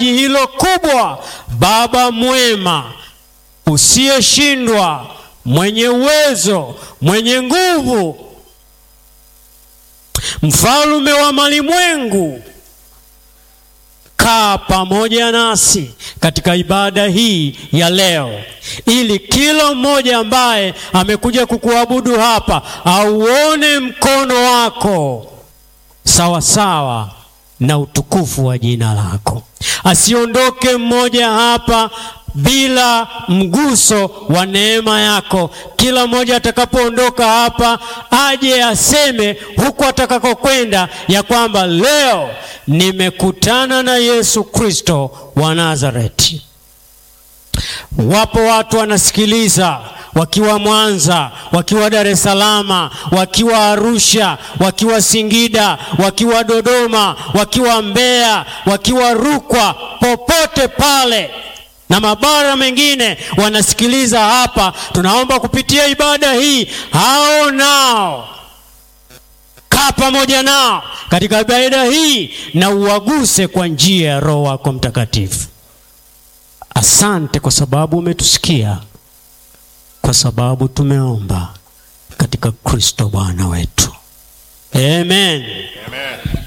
hitaji hilo kubwa. Baba mwema, usiyeshindwa, mwenye uwezo, mwenye nguvu, mfalme wa malimwengu, kaa pamoja nasi katika ibada hii ya leo, ili kila mmoja ambaye amekuja kukuabudu hapa auone mkono wako sawa sawa na utukufu wa jina lako. Asiondoke mmoja hapa bila mguso wa neema yako. Kila mmoja atakapoondoka hapa aje aseme huku atakakokwenda ya kwamba leo nimekutana na Yesu Kristo wa Nazareti. Wapo watu wanasikiliza wakiwa Mwanza, wakiwa Dar es Salaam, wakiwa Arusha, wakiwa Singida, wakiwa Dodoma, wakiwa Mbeya, wakiwa Rukwa, popote pale na mabara mengine wanasikiliza hapa. Tunaomba kupitia ibada hii, hao nao kaa pamoja nao katika ibada hii na uwaguse kwa njia ya Roho wako Mtakatifu. Asante kwa sababu umetusikia, kwa sababu tumeomba katika Kristo Bwana wetu, amen. Amen.